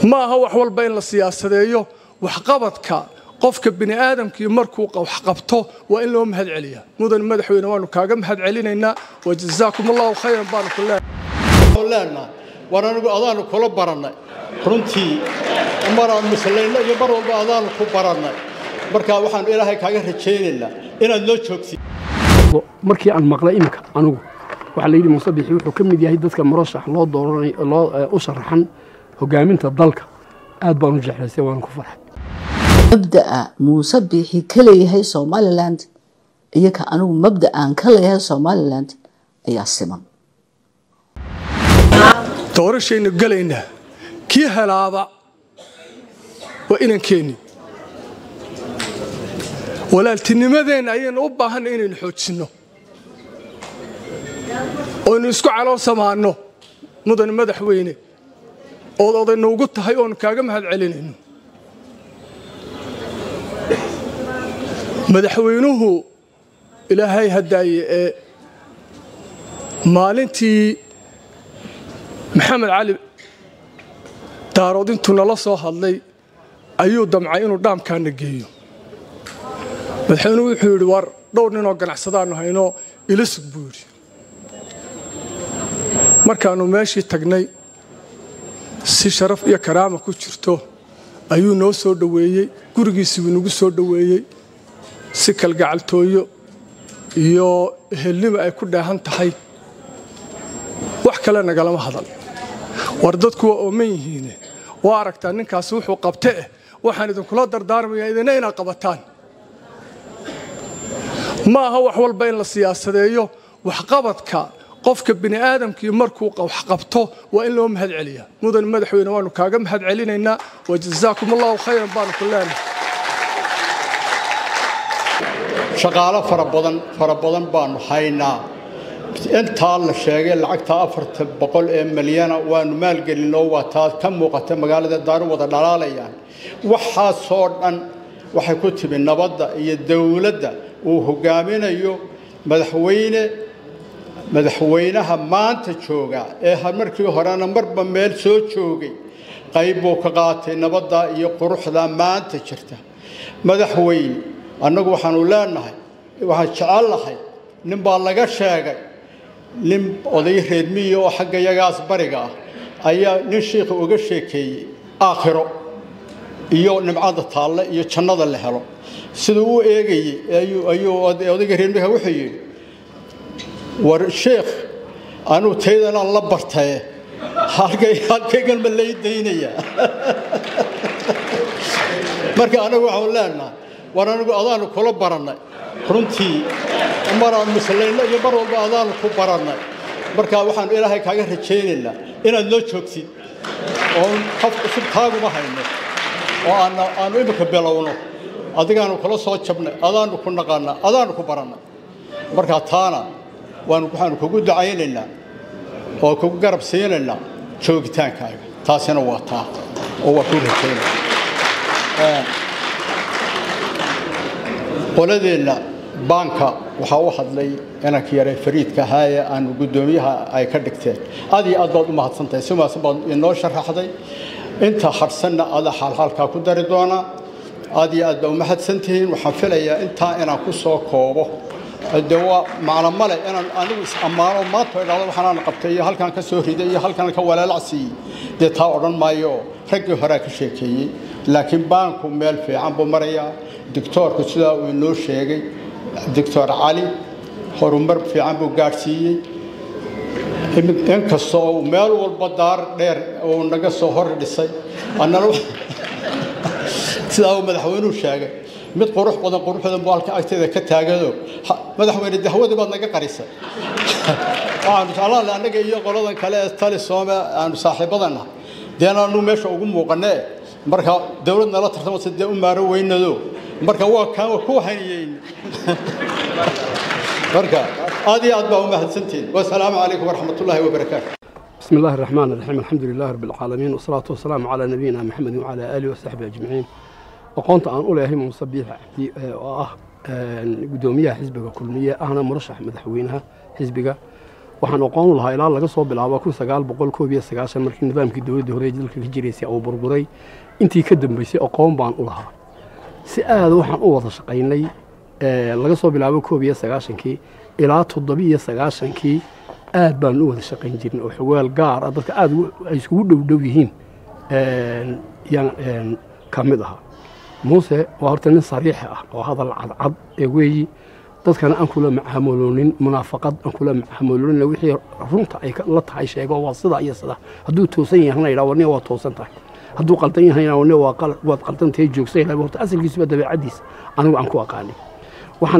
ma aha wax walba in la siyaasadeeyo waxqabadka qofka bini aadamkii markuu waxqabto waa in loo mahad celiyaa mudan madaxweyne waanu kaaga mahad celinaynaa wajazaakum allahu khayran baanu ku leenahay war anigu adaanu kula barannay runtii maraan muslayno iyo mar walba adaanu ku barannay marka waxaanu ilaahay kaaga rajaynaynaa inaad noo joogtid markii aan maqlay iminka anigu waxaa la yidhi muuse bixi wuxuu ka mid yahay dadka murashax loo dooranay loo u sharaxan hogaaminta dalka aad baan u jeclaysay waan ku farxay mabda'a muuse biixi ka leeyahay somaliland iyo ka anigu mabda'aan ka leeyahay somaliland ayaa siman doorashaynu gelaynaa kii helaaba waa inankeenni walaaltinimadeenna ayaynu u baahanna inaynu xoojinno oynu isku calool samaanno mudan madaxweyne ood odaynu ugu tahay oonu kaaga mahad celinayno madaxweynuhu ilaahay haddaaye ee maalintii maxamed cali daarood intuu nala soo hadlay ayuu damcay inuu dhaamkaana geeyo madaxweynuhu wuxuu yidhi war dhowr ninoo ganacsadaannu hayno ila sug buu yidhi markaannu meeshii tagnay si sharaf iyo karaama ku jirto ayuu noo soo dhoweeyey gurigiisiibuu nagu soo dhoweeyey si kalgacaltooyo iyo ehelnimo ay ku dheehan tahay wax kale nagalama hadal war dadku waa ooman yihiine waa aragtaa ninkaasi wuxuu qabte eh waxaan idinkula dardaarmayaa idina inaad qabataan ma aha wax walba in la siyaasadeeyo waxqabadka qofka bini aadamkii markuu waxqabto waa in loo mahad celiyaa mudan madaxweyne waanu kaaga mahad celinaynaa wajazaakum allahu khayran baanu ku leenahay shaqaalo fara badan fara badan baanu haynaa intaa la sheegay lacagta afarta boqol ee milyana waanu maalgelinoo waa taa ka muuqata magaalada daaru wada dhalaalayaan waxaasoo dhan waxay ku timi nabadda iyo dowladda uu hogaaminayo madaxweyne madaxweynaha maanta jooga ee markii horena marba meel soo joogay qayb buu ka qaatay nabadda iyo quruxda maanta jirta madaxweyne annagu waxaanu leenahay waxaan jecel lahay nin baa laga sheegay nin oday reermiya oo xagga yagaas bariga ah ayaa nin shiikha uga sheekeeyey aakhiro iyo nimcada taalle iyo jannada la helo siduu u eegayey ayuu odayga reermiha wuxuu yidhi war sheekh anuu taydanaan la bartaye halkaygan ma lay daynaya marka anagu waxaanu leenahay war anigu adaanu kula barannay runtii maraan muslayno iyo mar walba adaanu ku barannay marka waxaanu ilaahay kaaga rajaynaynaa inaad noo joogtid oon qof cusub taaguma hayno oo aanu imika bilowno adigaanu kula soo jabnay adaanu ku naqaanaa adaanu ku barannay marka taana waxaanu kugu ducaynaynaa oo kugu garab siinaynaa joogitaankaaga taasina waa taa oo waa kuu rajaynaya qoladeenna baanka waxaa u hadlay inanka yare fariidka ahaaye aanu guddoomiyaha ay ka dhigteen aad iyo aad baad u mahadsantahay si wanaagsan baad inoo sharaxday inta harsanna ada xaalxaalkaa ku dari doonaa aad iyo aad baa u mahadsantihiin waxaan filayaa intaa inaan ku soo koobo de waa macno male inaan anigu is-ammaano maanta idhahdo waxaanaan qabtay iyo halkaan ka soo riday iyo halkaan ka walaalacsiiyey dee taa odhan maayo oo raggii horea ka sheekeeyey laakiin baanku meel fiican buu marayaa doctoorku sidaa uu inoo sheegay doctor cali horumar fiican buu gaadhsiiyey inkasta oo meel walba daar dheer uu naga soo hor dhisay annana sidaa uu madaxweynuhu sheegay mid qurux badan qurux badan buu halka agteeda ka taagado madaxweyne dahwadii baad naga qarisay waxaanu jeclaan annaga iyo qoladan kale ee tali soome aanu saaxiibadana deena anu meesha ugu muuqanee marka dowlad nala tartamasa dee u maaro weynado marka waa kaan ku haniyeyn marka aad iyo aad baa u mahadsantihin wasalaamu calaykum waraxmat ullaahi wabarakaatu بسم الله الرحمن الرحيم الحمد لله رب العالمين والصلاة والسلام على نبينا محمد وعلى آله وصحبه أجمعين aqoonta aan u leeyahay muuse biix cabdi oo ah gudoomiyaha xisbiga kulmiye ahna murashax madaxweynaha xisbiga waxaan aqoon lahaa ilaa laga soo bilaabo kun sagaal boqol koob iyo sagaashan markii nidaamkii dowladda hore ee dalka ka jiraysay uu burburay intii ka dambeysay aqoon baan u lahaa si aada waxaan u wada shaqaynay laga soo bilaabo koob iyo sagaashankii ilaa toddobiiyo sagaashankii aad baan u wada shaqayn jirin oo xogaal gaar ah dadka aada ay iskugu dhow dhow yihiin yaan ka mid ahaa muuse waa horta nin sariixa ah oo hadal cadcad ee weeyi dadkana aan kula macaamuloonin munaafaqad aan kula macaamuloonin wixii runta ay la tahay sheego waa sida iyo sida hadduu toosan yahana yidhaa warniga waa toosan tahay hadduu qaldan yahana warniga waa waad qaldan tahay joogsan yidhaa horta asalkiisuba dabeecaddiisa anigu aan ku aqaanay waxaan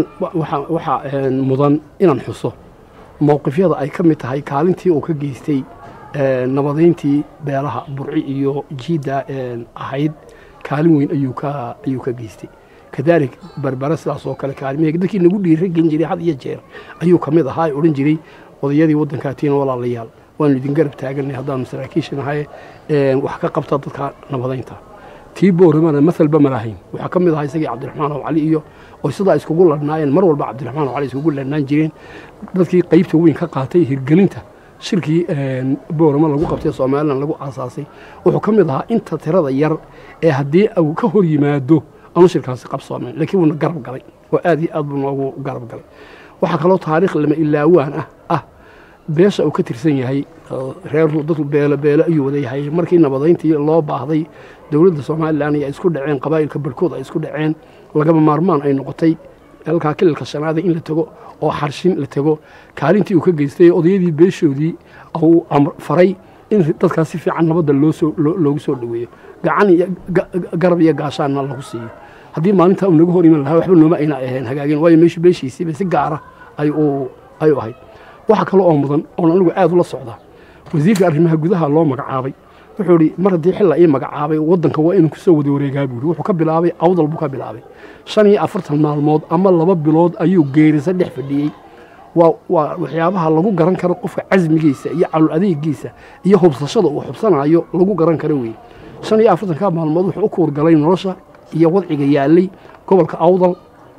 waxaa mudan inaan xuso mowqifyada ay ka mid tahay kaalintii uu ka geystay nabadayntii beelaha burci iyo jiidda ahayd kaalin weyn ayuu ka ayuu ka geystay kadaalik barbara sidaas oo kale kaalmihii dadkii nagu dhiira gelin jiray had iyo jeer ayuu ka mid ahaa odhan jiray odayadii waddankaatiina walaalayaal waanu idin garab taaganay haddaanu saraakiisha nahay wax ka qabta dadka nabadaynta tii booramana masalba ma lahayn waxaa ka mid ahaa isagii cabdiraxmaan oo cali iyo oo sidaa iskugu ladhnaayeen mar walba cabdiraxmaan oo cali iskugu ladhnaan jireen dadkii qaybta weyn ka qaatay hirgelinta shirkii boorama lagu qabtay somalilan lagu aasaasay wuxuu ka mid ahaa inta tirada yar ee haddii uu ka hor yimaado aanu shirkaasi qabsoonayn laakiin wuuna garab galay oo aad iyo aad buu noogu garab galay waxaa kaloo taariikh lama ilaawaan ah ah beesha uu ka tirsan yahay reer dadku beelo beelo ayuu wada yahay markii nabadayntii loo baahday dowladda somalilan ay isku dhaceen qabaa'ilka barhkood ay isku dhaceen lagaba maarmaan ay noqotay halkaa kililka shanaada in la tego oo xarshin la tego kaalintii uu ka geystay odayadii beeshoodii uu faray in dadkaas si fiican nabadda loogu soo dhoweeyo gacan iyo garab iyo gaashaanna lagu siiyo haddii maalintaa uu naga hor iman lahaa waxba nooma ayna ahayn hagaageen waayo meeshu beeshiisiiba si gaara ay u ahayd waxaa kale oo mudan oon anigu aad ula socdaa wasiirka arrimaha gudaha loo magacaabay wuxuu idhi mar haddii xilla ii magacaabay waddanka waa inuu kusoo wada wareegaa buuri wuxuu ka bilaabay awdal buu ka bilaabay shan iyo afartan maalmood ama laba bilood ayuu geerisa dhex fadhiyey waa waa waxyaabaha lagu garan karo qofka casmigiisa iyo calol adeegiisa iyo hubsashada uu xubsanayo lagu garan karo weeye shan iyo afartanka maalmood wuxuu u kuurgalay nolosha iyo wadciga yaalay gobolka awdal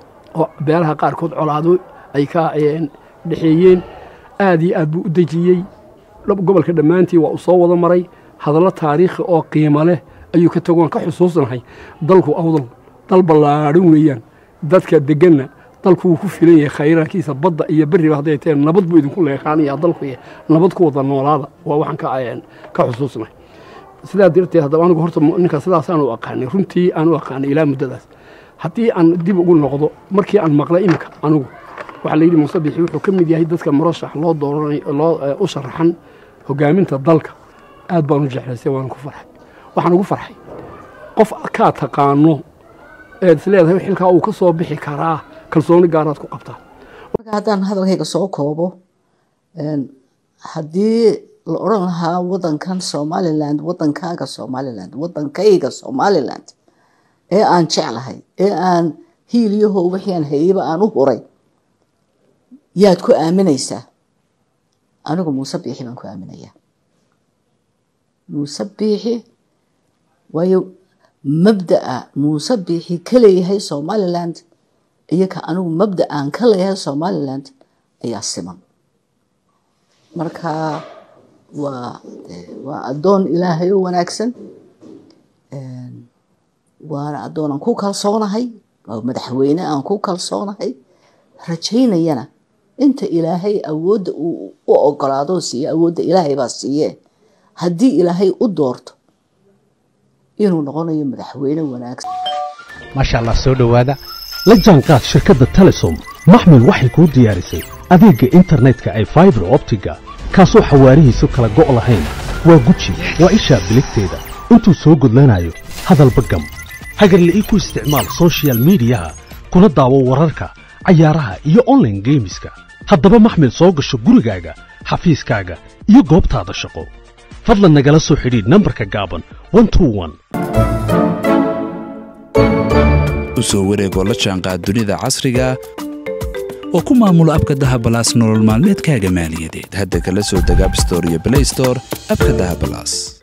oo beelaha qaarkood colaado ay ka dhexeeyeen aad iyo aad buu u dejiyey gobolka dhammaantii waa uu soo wada maray hadallo taariikhi oo qiimo leh ayuu ka tagoon ka xusuusnahay dalku awdal dal ballaadhan weeyaan dadka deganna dalku wuu ku filan yahay khayraankiisa badda iyo berriba hadday tahay nabad buu idinku leeqaanaya dalku nabad ku wada noolaada waa waxaan ka xusuusnahay sidaa darteed haddaba anigu horta ninka sidaasaan u aqaanay runtii aan u aqaanay ilaa muddadaas haddii aan dib ugu noqdo markii aan maqlay iminka anigu waxaa la yidhi muuse bixi wuxuu ka mid yahay dadka murashax loo dooranay loo u sharaxan hogaaminta dalka aad baan u jeclaysay waan ku farxay waxaan ugu farxay qof kaa taqaano eed is leedahay xilkaa uu ka soo bixi karaa kalsooni gaaraad ku qabtaa marka haddaan hadalkayga soo koobo haddii la odhan lahaa wadankan somaliland wadankaaga somaliland wadankayga somaliland ee aan jeclahay ee aan hiiliyaho wixii aan hayeyba aan u huray yaad ku aaminaysaa anigu muuse biixi baan ku aaminayaa muuse biixi waayo mabda'a muuse biixi ka leeyahay somaliland iyo ka anigu mabda aan ka leeyahay somaliland ayaa siman marka waa waa addoon ilaahay oo wanaagsan waana addoon aan ku kalsoonahay waa madaxweyne aan ku kalsoonahay rajaynayana inta ilaahay awoodda uu u ogolaadoo siiye awoodda ilaahay baa siiyee haddii ilaahay u doorto inuu noqonayo madaxweyne wanaagsan maasha allah soo dhowaada la jaanqaad shirkadda telesom maxmil waxay kuu diyaarisay adeegga internetka ay faibar optiga kaasoo xawaarihiisu kala go' lahayn waa guji waa ishaa biligteeda intuu soo gudlanayo hadalba gam hagarle ii ku isticmaal sochial midiyaha kuna daawo wararka cayaaraha iyo onlaine geemiska haddaba maxmil soo gasho gurigaaga xafiiskaaga iyo goobtaada shaqo fadlan nagala soo xidhiidh nambarka gaaban u soo wareegoo la jaanqaad dunida casriga oo ku maamulo abka dahabalaas nolol maalmeedkaaga maaliyadeed hadda kala soo deg abstore iyo blaystore abka dahabalaas